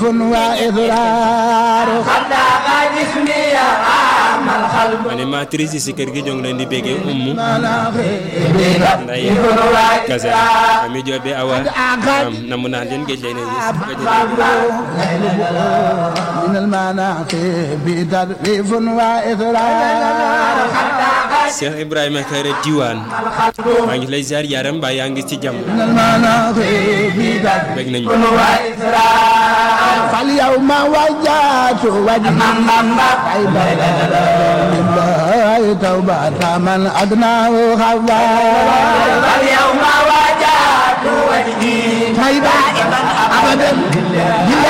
animatrice yi si kër gi ñoo ngi leen di béggee ummu nday kase ami joobe awa am namu naa leen géej lay ne من المناقب تدريف وإثرار Cheikh Ibrahima Kare Diwane maa ngi lay ziar yaram mbaa yaa ngi ci jàmm من المناقب bég nañu فاليوم وجهت وجهي لله توبة من أدناه خوار اليوم وجهت وجهي طيبة أبدا